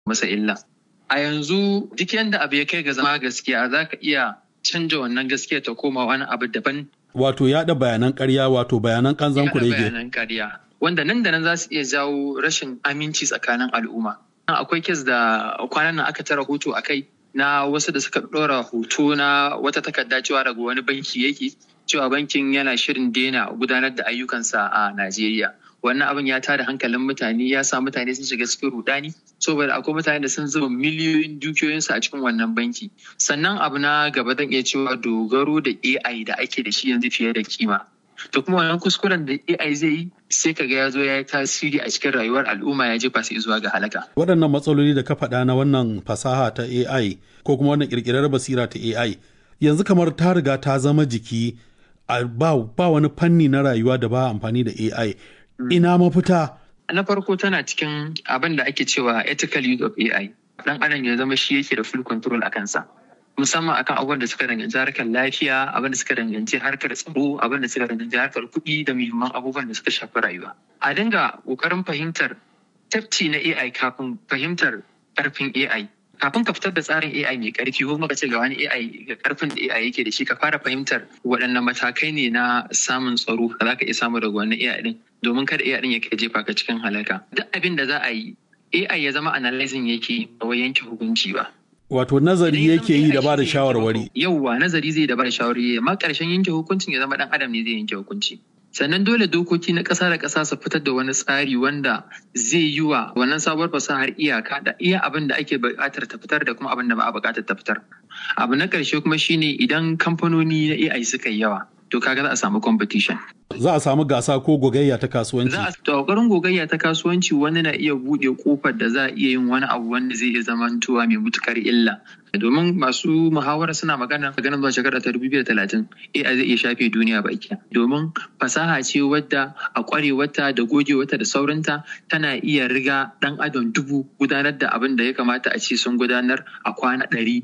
masa illa. A yanzu duk yadda abu ya kai ga zama gaskiya za ka iya canja wannan gaskiya ta koma wani abu daban. Wato yaɗa bayanan ƙarya wato bayanan ƙanzan kurege. bayanan ƙarya. Wanda nan da nan za su iya jawo rashin aminci tsakanin al'umma. Akwai kes da kwanan nan aka tara hoto a kai na wasu da suka ɗora hoto na wata takarda cewa daga wani banki yake cewa bankin yana shirin daina gudanar da ayyukansa a Najeriya. Wannan abin ya tada hankalin mutane ya sa mutane sun shiga cikin rudani saboda akwai mutane da sun zuba miliyoyin dukiyoyinsu a cikin wannan banki. Sannan abu na gaba zan iya cewa dogaro da AI da ake da shi yanzu fiye da kima. To kuma wannan kuskuren da AI zai yi sai kaga ya zo ya yi tasiri a cikin rayuwar al'umma ya jefa su zuwa ga halaka. Waɗannan matsaloli da ka faɗa na wannan fasaha ta AI ko kuma wannan ƙirƙirar basira ta AI yanzu kamar ta riga ta zama jiki ba, ba wani fanni na rayuwa da ba amfani da AI. Ina mafita? Na farko tana cikin abin da ake cewa ethical use of AI. Dan adam ya zama shi yake da full control a kansa. Musamman akan abubuwan da suka danganci harkar lafiya, abin da suka danganci harkar tsaro, abin da suka danganci harkar kuɗi da muhimman abubuwan da suka shafi rayuwa. A dinga ƙoƙarin fahimtar tafci na AI kafin fahimtar ƙarfin AI. kafin ka fitar da tsarin AI mai karfi ko kuma ka ce ga wani AI ga karfin da AI yake da shi ka fara fahimtar waɗanne matakai ne na samun tsaro da za ka iya samu daga wannan AI din domin kada AI din ya kai jefa ka cikin halaka duk abin da za a yi AI ya zama analyzing yake ba wai yanke hukunci ba Wato nazari yake yi da ba da shawarwari. Yauwa nazari zai da ba da shawarwari amma ƙarshen yanke hukuncin ya zama ɗan adam ne zai yanke hukunci. sannan dole dokoki na ƙasa da ƙasa su fitar da wani tsari wanda zai yi wa wannan sabuwar fasahar iyaka da iya abin da ake buƙatar ta fitar da kuma abin da ba a buƙatar ta fitar abu na ƙarshe kuma shine idan kamfanoni na AI suka yi yawa to kaga za a samu competition za a samu gasa ko gogayya ta kasuwanci za a ƙoƙarin gogayya ta kasuwanci wani na iya buɗe kofar da za a iya yin wani abu wanda zai iya zamantowa mai mutukar illa domin masu muhawara suna magana ganin zuwa shekara ta dubu biyu da talatin AI zai iya shafe duniya baki domin fasaha ce wadda a ƙwarewarta da gogewarta da saurinta tana iya riga ɗan adam dubu gudanar da abin da ya kamata a ce sun gudanar a kwana ɗari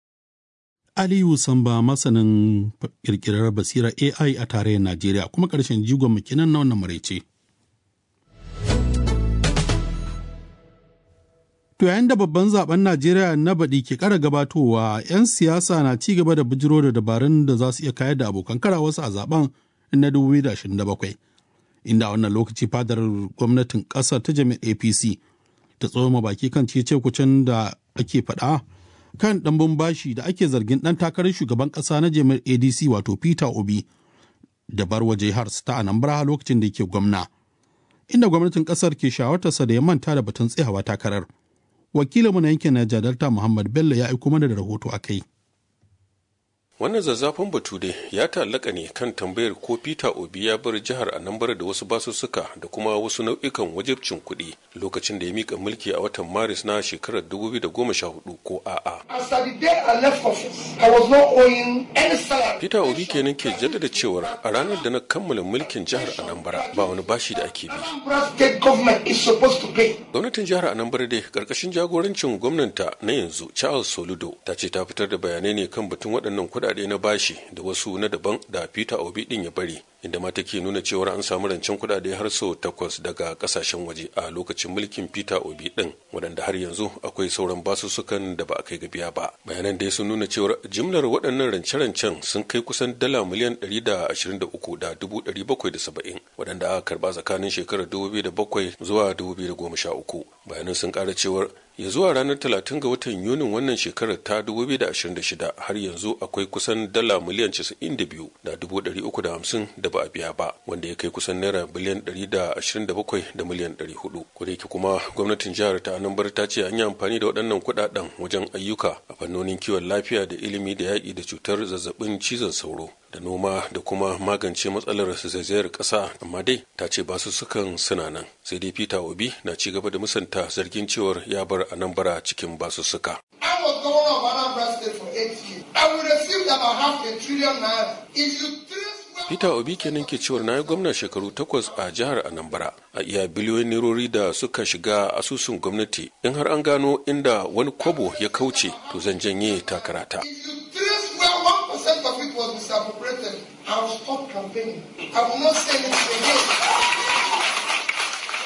Aliyu Samba masanin kirkirar basira AI a tarayyar Najeriya kuma ƙarshen jigon mukinan na wannan maraice. To yayin da babban zaben Najeriya na baɗi ke ƙara gabatowa, 'yan siyasa na ci gaba da bijiro da dabarun da za su iya kayar da abokan karawarsu a zaben na 2027. Inda a wannan lokaci fadar gwamnatin ƙasar ta jami'ar APC ta tsoma baki kan cece kucin da ake faɗa kan ɗanbin bashi da ake zargin ɗan takarar shugaban ƙasa na jami'ar adc wato peter obi da barwa jihar ta anambra lokacin da yake gwamna inda gwamnatin ƙasar ke shawartarsa da ya manta da batun tsayawa takarar wakilinmu na yankin Niger Delta Muhammad Bello ya aiko mana da rahoto a kai. wannan zazzafan batu dai ya ta'allaka ne kan tambayar ko peter obi ya bar jihar anambra da wasu basussuka da kuma wasu nau'ikan wajibcin kuɗi lokacin da ya mika mulki a watan maris na shekarar 2014 ko a'a peter obi kenan ke jaddada cewar a ranar da na kammala mulkin jihar anambra ba wani bashi da ake bi gwamnatin jihar anambra dai karkashin jagorancin gwamnanta na yanzu charles soludo ta ce ta fitar da bayanai ne kan batun waɗannan kuɗaɗe kuɗaɗe na bashi da wasu na daban da Peter Obi ɗin ya bari inda ma take nuna cewar an samu rancen kuɗaɗe har sau takwas daga ƙasashen waje a lokacin mulkin Peter Obi ɗin waɗanda har yanzu akwai sauran basussukan da ba a kai ga biya ba bayanan dai sun nuna cewar jimlar waɗannan rance-rancen sun kai kusan dala miliyan ɗari da ashirin da uku da dubu ɗari bakwai da saba'in waɗanda aka karɓa tsakanin shekarar dubu biyu da bakwai zuwa dubu biyu da goma sha uku bayanan sun ƙara cewar ya zuwa ranar 30 ga watan yunin wannan shekarar ta 2026 har yanzu akwai kusan dala miliyan 92 da 350 da ba a biya ba wanda ya kai kusan naira biliyan 127 da miliyan 400 kodayake kuma gwamnatin jihar ta anambar ta ce an yi amfani da waɗannan kuɗaɗen wajen ayyuka a fannonin kiwon lafiya da ilimi da yaƙi da cutar zazzabin cizon sauro da noma da kuma magance matsalar zaizayar ƙasa amma dai ta ce basu sukan suna nan sai dai peter obi na ci gaba da musanta zargin cewar ya bar a nan bara cikin basussuka. Peter Obi kenan ke cewar na yi gwamna shekaru takwas a jihar Anambra a iya biliyoyin nerori da suka shiga asusun gwamnati in har an gano inda wani kwabo ya kauce to zan janye takarata.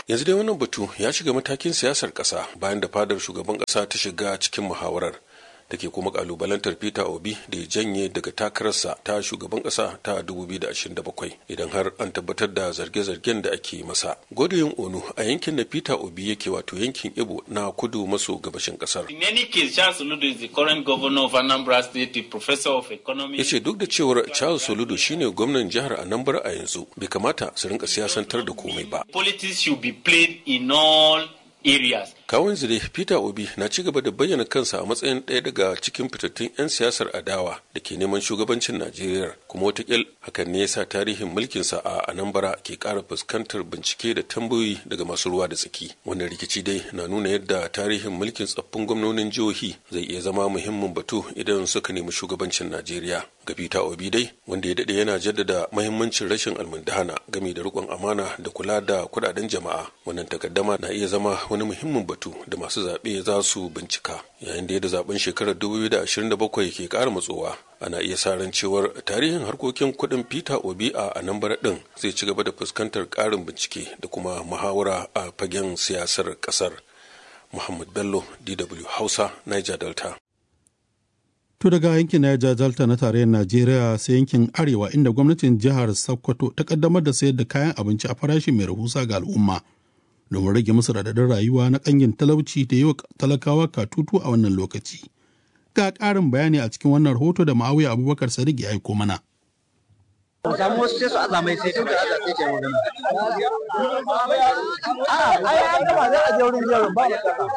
yanzu dai wannan batu ya shiga matakin siyasar ƙasa bayan da fadar shugaban ƙasa ta shiga cikin muhawarar da ke kuma kalubalantar peter obi da ya janye daga takararsa ta shugaban kasa ta 2027 idan har an tabbatar da zarge-zargen da ake masa godoyin onu a yankin da peter obi yake wato yankin ibo na kudu maso gabashin kasar In any case, Charles Soludo is the current governor of Anambra State, the professor of economy. ya ce duk da cewar charles soludo shine gwamnan jihar anambra a yanzu bai kamata su rinka siyasantar da komai ba Politics should be played in all areas. kawun zire peter obi na ci gaba da bayyana kansa a matsayin ɗaya daga cikin fitattun 'yan siyasar adawa da ke neman shugabancin najeriya kuma watakil hakan ne yasa tarihin mulkinsa a anambra ke ƙara fuskantar bincike da tambayoyi daga masu ruwa da tsaki wannan rikici dai na nuna yadda tarihin mulkin tsaffin gwamnonin jihohi zai iya zama muhimmin batu idan suka nemi shugabancin najeriya ga peter obi dai wanda ya daɗe yana jaddada mahimmancin rashin almundahana game da riƙon amana da kula da kuɗaɗen jama'a wannan takaddama na iya zama wani muhimmin batu da masu zaɓe za su bincika yayin da yadda zaben shekarar 2027 ke ƙara matsowa ana iya sa ran cewar tarihin harkokin kuɗin peter obi a anambra ɗin zai ci gaba da fuskantar ƙarin bincike da kuma muhawara a fagen siyasar ƙasar muhammad bello dw hausa niger delta To daga yankin Niger Delta na tarayyar Najeriya sai yankin Arewa inda gwamnatin jihar Sokoto ta kaddamar da sayar da kayan abinci a farashi mai rahusa ga al'umma domin rage musu radadin rayuwa na kangin talauci da yi wa talakawa katutu a wannan lokaci. Ga ƙarin bayani a cikin wannan rahoto da Ma'awiya Abubakar Sadiq ya aiko mana. samu wasu sai su aza mai sai tun da aza sai ke magana. A ai an gama za a je wurin jerin ba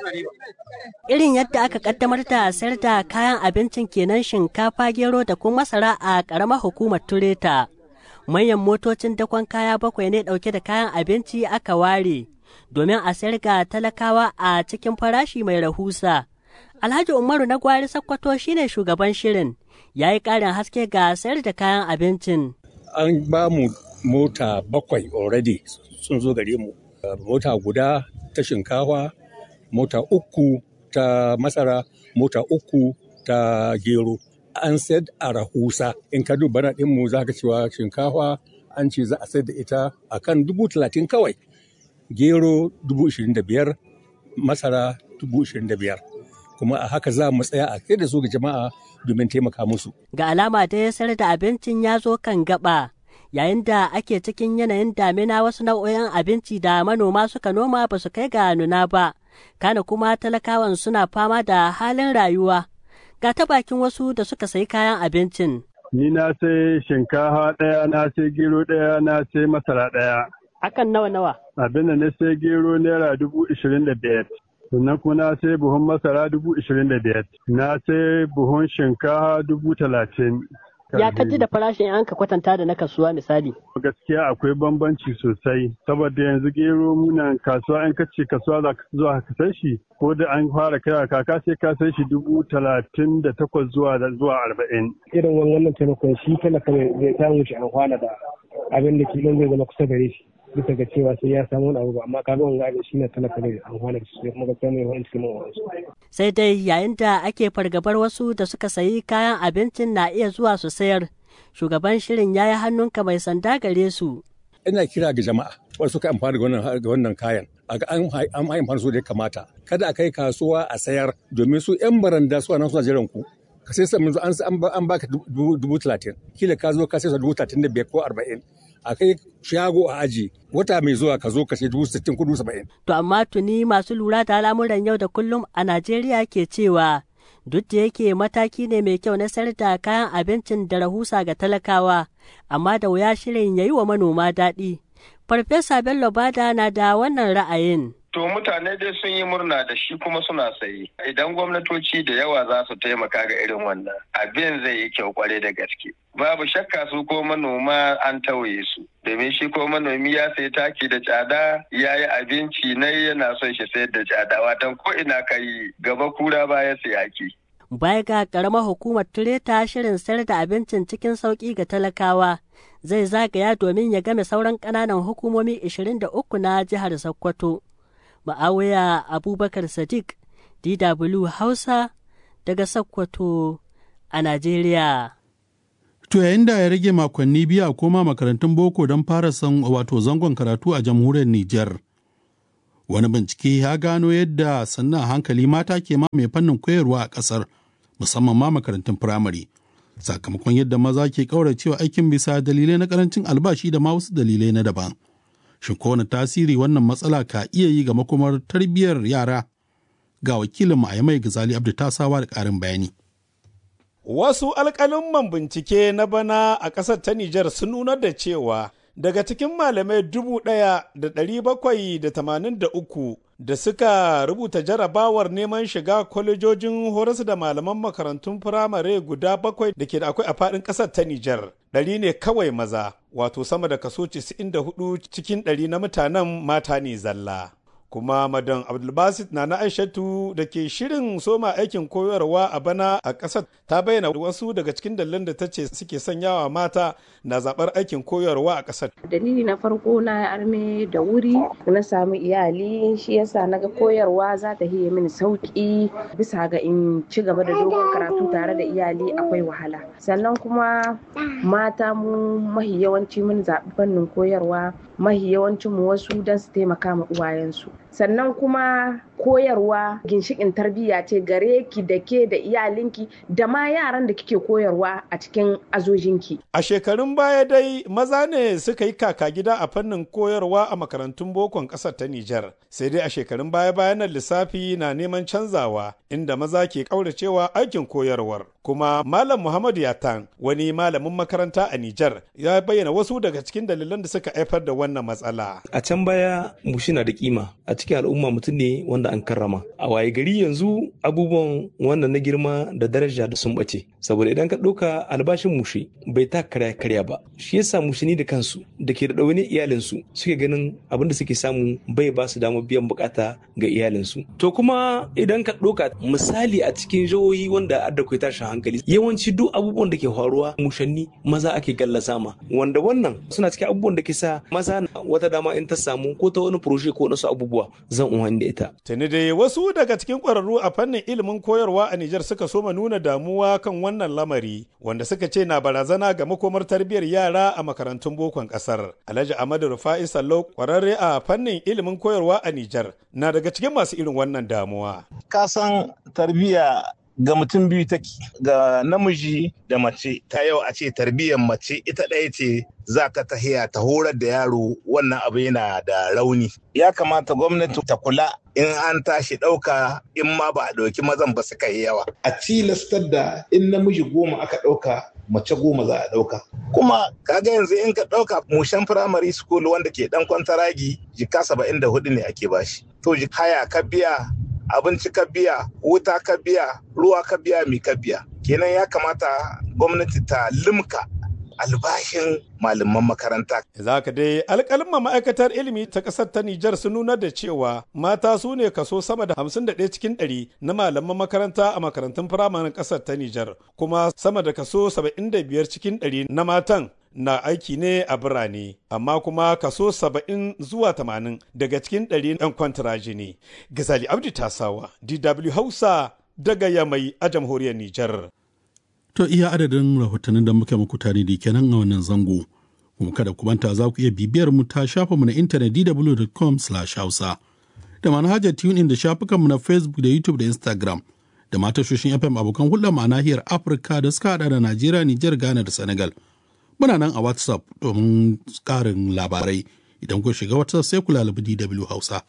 Irin yadda aka kaddamar da sayar da kayan abincin kenan shinkafa gero da kuma masara a ƙaramar hukumar Tureta. Manyan motocin dakon kaya bakwai ne ɗauke da kayan abinci aka ware domin a sayar ga talakawa a cikin farashi mai rahusa. Alhaji Umaru na gwari Sakkwato shine shugaban shirin, ya yi ƙarin haske ga sayar da kayan abincin. an ba mu mota bakwai already sun zo gare mu Uh, mota guda ta shinkafa mota uku ta masara mota uku ta gero an sayar a rahusa in ka duba na ɗinmu za ka cewa shinkafa an ce za a sayar da ita a kan dubu talatin kawai gero dubu ishirin da biyar masara dubu ishirin da biyar kuma a haka za mu tsaya a kai da su ga jama'a domin taimaka musu Ga alama da ya sayar da abincin ya zo kan gaba. Yayin da ake cikin yanayin damina wasu nau'o'in abinci da manoma suka noma ba su kai ga nuna ba, kana kuma talakawan suna fama da halin rayuwa. Ga ta bakin wasu da suka sayi kayan abincin. Ni na sai shinkafa ɗaya, na sai gero ɗaya, na sai masara ɗaya. Akan nawa nawa? Abin da na sai gero naira dubu ishirin da biyar. Sannan kuma na sai buhun masara dubu ishirin da biyar. Na sai buhun shinkafa dubu talatin. Ya kaji da farashin an ka kwatanta da na kasuwa misali. Gaskiya akwai bambanci sosai, saboda yanzu gero muna kasuwa in kace kasuwa za ka zuwa ka san shi, ko da an fara kaiwa kaka sai ka san shi dubu talatin da takwas zuwa zuwa arba'in. irin wannan taimakon shi talaka zai samu shi amfana da abin da kilon zai zama kusa gare shi bisa ga cewa sai ya samu wani abu ba amma kaga wanga abin shi ne talaka zai amfana da shi kuma gaskiya mai wani cikin wasu. Sai dai yayin da ake fargabar wasu da suka sayi kayan abincin na iya zuwa su sayar, shugaban shirin ya yi hannunka mai sanda gare su. ina kira ga jama'a wasu suka amfani da wannan da wannan kayan a ga an hai- an amfani su da ya kamata kada a kai kasuwa a sayar domin su yan baranda su nan suna jiran ku ka sai sai an an ba- an baka dubu dubu talatin kila ka zo ka sai sa dubu talatin da biyar ko arba'in a kai shago a aji wata mai zuwa ka zo ka sai dubu sittin ko dubu saba'in To amma tuni masu lura da al'amuran yau da kullum a Najeriya ke cewa duk da yake mataki ne mai kyau na sayar da kayan abincin da rahusa ga talakawa, amma da wuya shirin ya yi wa manoma daɗi. Farfesa Bello Bada na da wannan ra'ayin. To mutane dai sun yi murna da shi kuma suna sayi. Idan gwamnatoci da yawa za su taimaka ga irin wannan, abin zai yi kyau kwarai da gaske. Babu shakka su ko manoma an tauye su. Domin shi ko manomi ya sayi taki da tsada ya yi abinci na yana son shi sayar da tsada watan ko ina ka yi gaba kura baya sayaki. Baya ga ƙaramar hukumar Tureta shirin sayar da abincin cikin sauƙi ga talakawa zai zagaya domin ya game sauran ƙananan hukumomi 23 na jihar Sokoto. Ma'awiya Abubakar Sadiq, DW Hausa, daga Sokoto a Najeriya. To yayin da ya rage makonni biyu a koma makarantun boko don fara san wato zangon karatu a jamhuriyar Nijar. Wani bincike ya gano yadda sannan hankali mata ke mamaye fannin koyarwa a ƙasar musamman ma makarantun firamare. Sakamakon yadda maza ke ƙauracewa aikin bisa dalilai na ƙarancin albashi da ma wasu dalilai na daban. Shin ko wani tasiri wannan matsala ka iya yi ga makomar tarbiyyar yara? Ga wakilin a mai Gazali Abdu Tasawa da ƙarin bayani. Wasu alƙalin bincike na bana a ƙasar ta Nijar sun nunar da cewa daga cikin malamai dubu ɗaya da ɗari bakwai da tamanin da uku da suka rubuta jarabawar neman shiga kwalejojin horas da malaman makarantun firamare guda bakwai da ke da akwai a faɗin ƙasar ta Nijar. Ɗari ne kawai maza, wato sama da kaso 94 cikin ɗari na mutanen mata ne zalla. kuma madan abdulbasit na na aishatu da ke shirin soma aikin koyarwa a bana a ƙasar ta bayyana wasu daga cikin dalilan da ta ce suke sanyawa mata na zaɓar aikin koyarwa a ƙasar dalili na farko na arme da wuri na samu iyali shi yasa na ga koyarwa za ta hiye mini sauƙi bisa ga in ci gaba da dogon karatu tare da iyali akwai wahala sannan kuma mata mu mahi yawanci mun zaɓi fannin koyarwa mahi yawancin mu wasu don su taimaka ma uwayensu sannan kuma koyarwa ginshikin tarbiyya ce gare ki da ke da iyalinki da ma yaran da kike koyarwa a cikin azojinki. A shekarun baya dai maza ne suka yi kaka gida a fannin koyarwa a makarantun bokon ƙasar ta Nijar. Sai dai a shekarun baya bayan lissafi na neman canzawa inda maza ke ƙauracewa aikin koyarwar. Kuma Malam Muhammadu Yatan wani malamin makaranta a Nijar ya bayyana wasu daga cikin dalilan da suka haifar da wannan matsala. A can baya mushi na da kima a cikin al'umma mutum ne wanda an karrama a waye gari yanzu abubuwan wannan na girma da daraja da sun bace saboda idan ka ɗauka albashin mushe bai ta karya karya ba shi yasa mushini da kansu da ke da ɗaune iyalinsu suke ganin abin da suke samu bai ba su damar biyan bukata ga iyalinsu to kuma idan ka ɗauka misali a cikin jihohi wanda adda kai tashin hankali yawanci duk abubuwan da ke faruwa mushanni maza ake gallasa ma wanda wannan suna cikin abubuwan da ke sa maza wata dama in ta samu ko ta wani furoshe ko wasu abubuwa zan umarni da ita. Tuni dai wasu daga cikin ƙwararru a fannin ilimin koyarwa a Nijar suka soma nuna damuwa kan wannan lamari wanda suka ce na barazana ga makomar tarbiyyar yara a makarantun bokon ƙasar. Alhaji Ahmadu Rufa'i Sallau ƙwararre a fannin ilimin koyarwa a Nijar na daga cikin masu irin wannan damuwa. Kasan tarbiyya ga mutum biyu take ga namiji da mace ta yau a ce tarbiyyar mace ita ɗaya ce za ka tahiya ta horar da yaro wannan abu yana da rauni ya kamata gwamnati ta kula in an tashi ɗauka in ma ba a ɗauki mazan ba suka yi yawa a tilastar da in namiji goma aka ɗauka mace goma za a ɗauka kuma kaga yanzu in ka ɗauka mushen firamare school wanda ke ɗan kwantaragi jika saba'in da hudu ne ake bashi to haya ka biya abinci ka biya wuta ka biya ruwa ka biya mi ka biya kenan ya kamata gwamnati ta limka albashin malaman makaranta. Za ka dai alƙalma ma'aikatar ilimi ta ƙasar ta Nijar sun nuna da cewa mata su ne kaso sama da hamsin da ɗaya cikin ɗari na malaman makaranta a makarantun firamanin ƙasar ta Nijar kuma sama da kaso saba'in da biyar cikin ɗari na matan na aiki ne a birane amma kuma kaso saba'in zuwa tamanin daga cikin ɗari 'yan kwantaraji ne. Gazali Abdi Tasawa, DW Hausa daga Yamai a jamhuriyar Nijar. To iya adadin rahotannin da muke muku tare da kenan a wannan zango. Kuma kada ku manta za ku iya bibiyar mu ta shafa mu na intanet dw.com/hausa da manhajar TuneIn da shafukanmu na Facebook da YouTube da Instagram da ma tashoshin FM abokan hulɗar mu a nahiyar Afirka da suka hada da Najeriya, Nijar, Ghana da Senegal. Muna nan a WhatsApp domin ƙarin labarai idan ku shiga WhatsApp sai ku lalabi DW Hausa.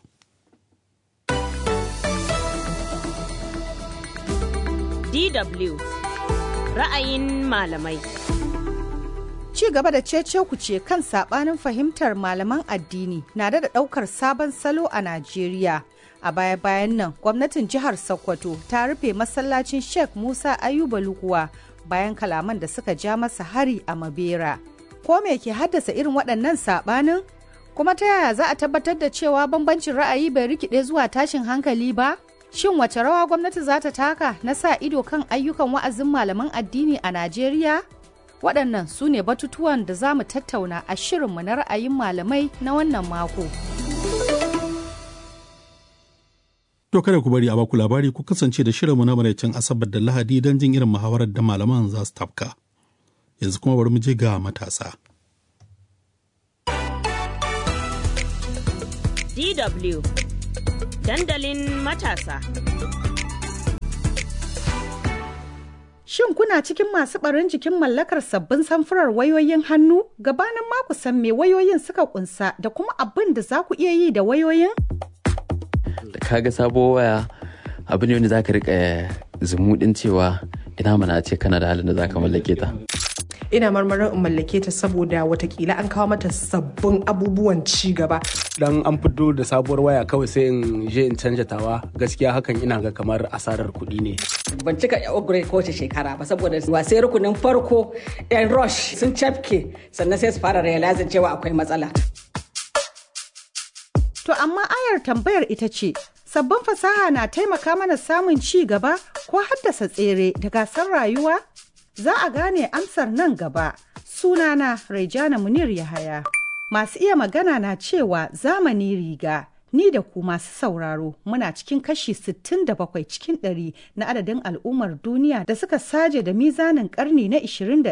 DW ra'ayin malamai. Ci gaba da cece ce kan sabanin fahimtar malaman addini na da daukar sabon salo a Najeriya. A baya-bayan nan, gwamnatin jihar Sokoto ta rufe masallacin Sheikh Musa Ayuba Lukuwa bayan kalaman da suka ja masa hari a Mabera. Ko me ke haddasa irin waɗannan sabanin? Kuma ta yaya za a tabbatar da cewa bambancin ra'ayi bai rikide zuwa tashin hankali ba? Shin wace rawa gwamnati za ta taka na sa ido kan ayyukan wa'azin malaman addini a Najeriya? Waɗannan su ne batutuwan da za mu tattauna a shirinmu na ra'ayin malamai na wannan mako. To kada ku bari a baku labari ku kasance da shirinmu na maraicin Asabar da Lahadi don jin irin muhawarar da malaman za su tafka. Yanzu kuma bari mu je ga matasa. DW Dandalin matasa. Shin kuna cikin masu barin jikin mallakar sabbin samfurar wayoyin hannu? Gabanin maku san me wayoyin suka kunsa da kuma abin da za ku iya yi da wayoyin? Da kaga sabo waya abu ne wanda za ka rika zumuɗin cewa ina mana ce kana da halin da za ka mallake ta. ina marmarin in mallake ta saboda watakila an kawo mata sabbin abubuwan ci gaba. Dan an fito da sabuwar waya kawai sai in je in canja tawa gaskiya hakan ina ga kamar asarar kuɗi ne. Ban cika upgrade kowace shekara ba saboda wasai rukunin farko yan rush sun cafke sannan sai su fara realizing cewa akwai matsala. To amma ayar tambayar ita ce sabbin fasaha na taimaka mana samun ci gaba ko haddasa tsere da gasar rayuwa? Za a gane amsar nan gaba. Sunana Raijana Munir Yahaya. Masu iya magana na cewa zamani riga. Ni da ku masu sauraro muna cikin kashi 67 cikin ɗari na adadin al'ummar duniya da suka saje da mizanin karni na 21.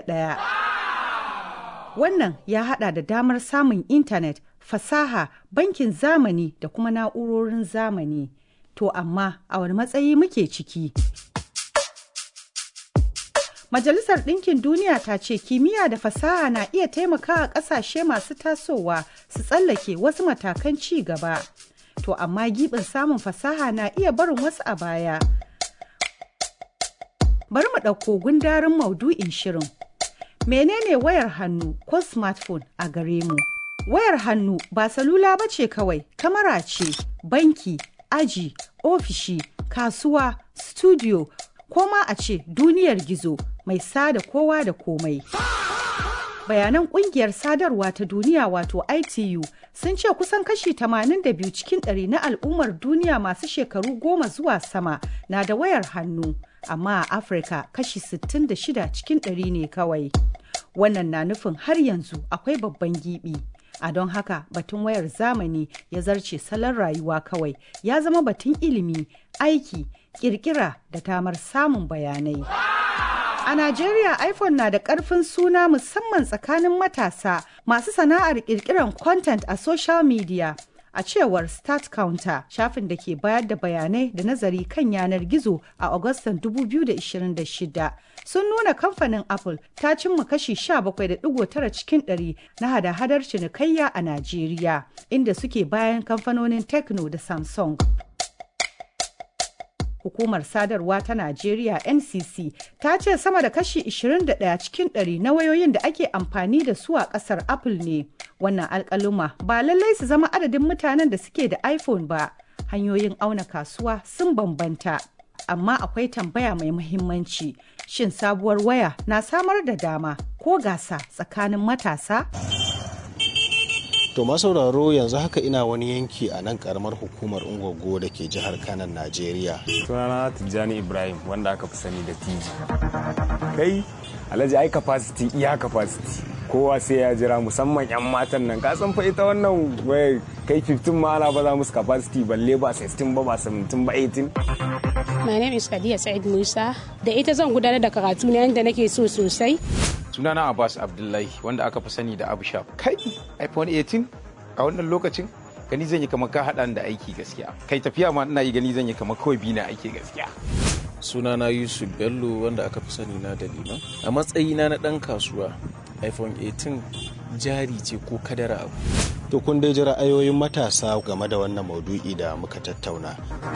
Wannan ya hada da damar samun intanet, fasaha, bankin zamani da kuma na'urorin zamani. To amma a wani matsayi muke ciki. Majalisar Ɗinkin Duniya ta ce kimiyya da fasaha na iya taimakawa ƙasashe masu tasowa su tsallake wasu matakan ci gaba. To amma giɓin samun fasaha na iya barin wasu a baya. Bari mu ɗauko gundarin maudu'in shirin. Menene wayar hannu ko smartphone a gare mu? Wayar hannu ba salula ba ce kawai, kamara ce, banki, aji, ofishi, kasuwa, studio, ko ma a ce duniyar gizo mai sada kowa da komai. Bayanan kungiyar sadarwa ta duniya wato ITU sun ce kusan kashi 82 cikin ɗari na al'ummar duniya masu shekaru goma zuwa sama na da wayar hannu, amma a Afirka kashi 66 cikin ɗari ne kawai. Wannan na nufin har yanzu akwai babban gibi. A don haka batun wayar zamani ya zarce salon rayuwa kawai ya zama batun ilimi, aiki, kirkira da tamar samun bayanai. A Najeriya iPhone na da ƙarfin suna musamman tsakanin matasa masu sana'ar kirkiran content a social media. A cewar Start Counter, shafin da ke bayar da bayanai da nazari kan yanar gizo a Agustan 2026 sun nuna kamfanin Apple ta cimma kashi 17.9 cikin 100 na hada-hadar cinikayya a Najeriya, inda suke bayan kamfanonin Tecno da Samsung. hukumar sadarwa ta Najeriya NCC ta ce sama da kashi 21 cikin 100 na wayoyin da ake amfani da su a kasar Apple ne. Wannan alkaluma ba lallai su zama adadin mutanen da suke da iPhone ba. Hanyoyin auna kasuwa sun bambanta. Amma akwai tambaya mai muhimmanci. Shin sabuwar waya na samar da dama ko gasa tsakanin matasa? To masauraro yanzu haka ina wani yanki a nan karamar hukumar Ungwaggo da ke jihar Kanan Najeriya. Sunana Tijjani Ibrahim wanda aka fi sani da Tiji. Kai Alhaji ai capacity iya capacity. Kowa sai ya jira musamman 'yan matan nan ka san fa ita wannan wai kai 15 ma ana baza musu capacity balle ba 16 ba ba 17 ba 18. My name is Kadiya Said Musa da ita zan gudanar da karatu na yadda nake so sosai. sunana abbas abdullahi wanda aka fi sani da abu shaf kai iphone 18 a wannan lokacin gani zan yi kamar ka haɗa da aiki gaskiya kai tafiya ma ina yi gani zan yi kamar kawai bi na aiki gaskiya sunana yusuf bello wanda aka fi sani na da liman a matsayina na ɗan kasuwa iphone 18 jari ce ko kadara abu To kun dai ji ra'ayoyin matasa game da wannan maudu'i da muka tattauna.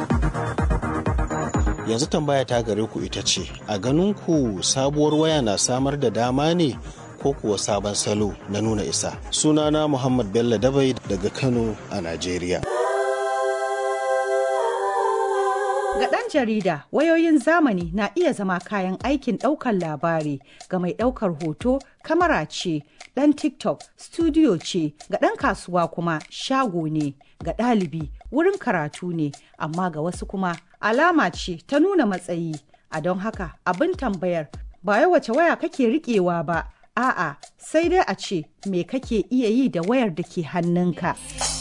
Yanzu tambaya ta gare ku ita ce, a ganin ku sabuwar waya na samar da dama ne ko kuwa sabon salo na nuna isa. Sunana Muhammad Bello Dabai daga Kano a Najeriya. Ga ɗan jarida, wayoyin zamani na iya zama kayan aikin ɗaukar labari ga mai ɗaukar hoto, kamara ce, ɗan TikTok, studio ce, ga ɗan kasuwa kuma shago ne, ga ɗalibi wurin karatu ne, amma ga wasu kuma alama ce ta nuna matsayi. A don haka abin tambayar ba wai wace waya kake riƙewa ba, a'a sai dai a ce me kake iya yi da wayar da ke hannunka.